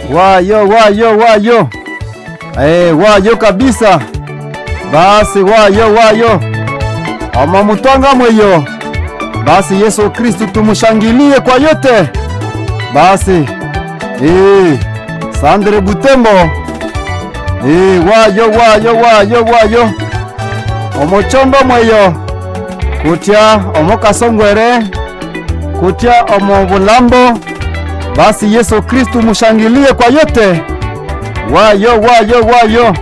wayo wayo wayo eh, wayo kabisa basi wayo wayo amamutwanga mweyo basi Yesu Kristu tumushangilie kwa yote basi eh, Sandre Butembo eh, wayo wayo wayo wayo omochombo mweyo kutya omokasongwere kutya omobulambo basi Yesu Kristu mushangilie kwa yote wayo wayo wayo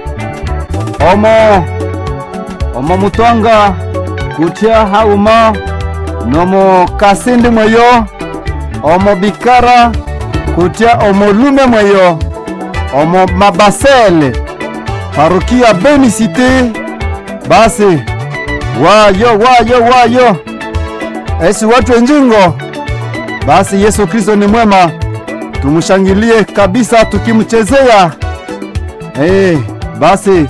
omo omo mutwanga kutya hauma nomo kasindi mweyo omo bikara kutya omo lume mweyo omo mabasele parukia beni site basi wayo wayo wayo esi watu enjingo basi Yesu Kristo ni mwema tumushangilie kabisa tukimchezea hey, basi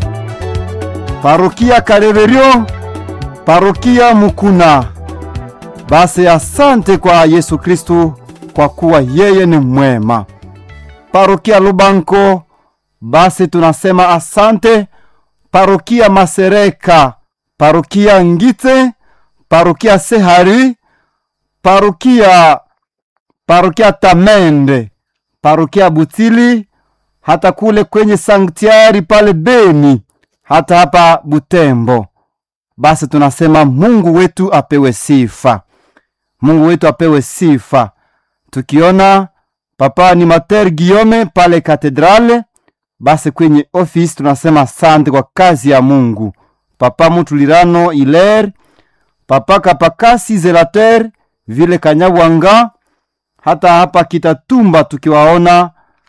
parokia Kareverio parokia Mukuna basi asante kwa Yesu Kristu kwa kuwa yeye ni mwema parokia Lubanko basi tunasema asante parokia Masereka parokia Ngite parokia Sehari parokia parokia Tamende parokia Butili hata kule kwenye sanktiari pale Beni hata hapa Butembo. Basi tunasema Mungu wetu apewe sifa, Mungu wetu apewe sifa. Tukiona papa animateur Guillaume pale katedrale, basi kwenye office tunasema asante kwa kazi ya Mungu. Papa Mutulirano Iler, papa Kapakasi Zelater, vile Kanyabwanga, hata hapa Kitatumba tukiwaona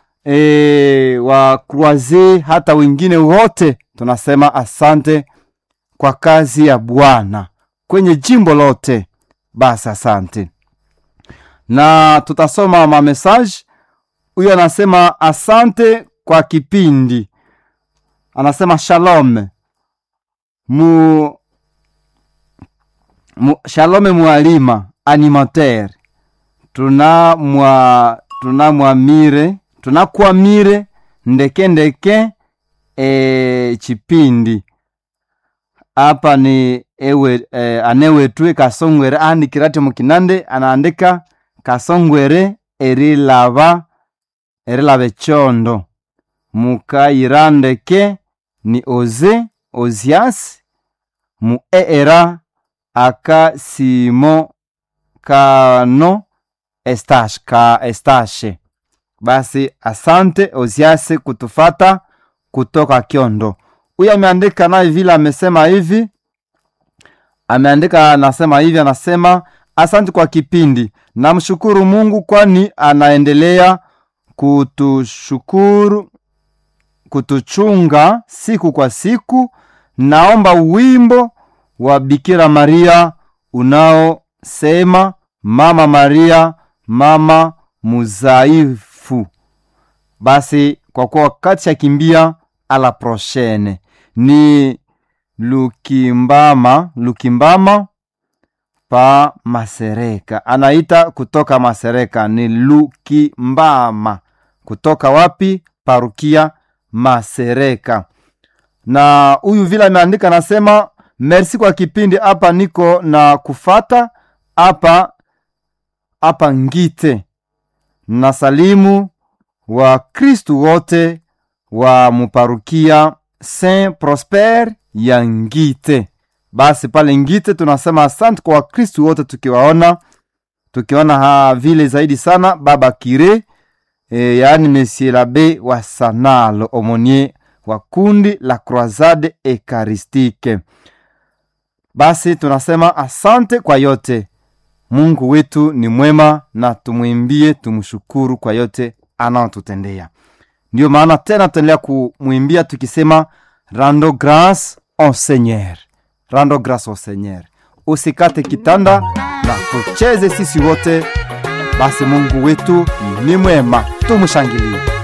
e, wa Croise hata wengine wote tunasema asante kwa kazi ya Bwana kwenye jimbo lote. Basi asante, na tutasoma ma message. Huyo anasema asante kwa kipindi, anasema shalom mu, mu shalome mwalima animateur tuna mwa tuna mwamire tunakwamire ndeke ndeke e, chipindi apa ni ewe e, anewetwe kasongwere aandikirate mukinande anaandika kasongwere erilava erilava echondo mukayirandeke ni oze ozias mu eera akasimo kano estash ka estashe basi asante oziase kutufata kutoka Kyondo. Huyu ameandika naye vile amesema hivi, ameandika anasema hivi, anasema asante kwa kipindi, namshukuru Mungu kwani anaendelea kutushukuru kutuchunga siku kwa siku. Naomba wimbo wa Bikira Maria unaosema Mama Maria, mama muzaifu. Basi kwa kuwa wakati akimbia ala prochaine ni Lukimbama, Lukimbama pa Masereka, anaita kutoka Masereka ni Lukimbama. Kutoka wapi? Parukia Masereka. Na huyu vile ameandika anasema merci kwa kipindi, hapa niko na kufata hapa hapa Ngite na salimu wa Kristu wote wa muparukia Saint Prosper ya Ngite. Basi pale Ngite tunasema asante kwa Wakristu wote, tukiwaona tukiona ha vile zaidi sana baba Kire e, yaani Monsieur l'abe wa Sanalo omonie wa kundi la Croisade Ekaristike. Basi tunasema asante kwa yote. Mungu wetu ni mwema na tumwimbie, tumshukuru kwa yote anaotutendea. Ndiyo maana tena tutaendelea kumwimbia tukisema rando grace au Seigneur, rando grace au Seigneur. Usikate kitanda na tucheze sisi wote. Basi Mungu wetu ni mwema, tumshangilie.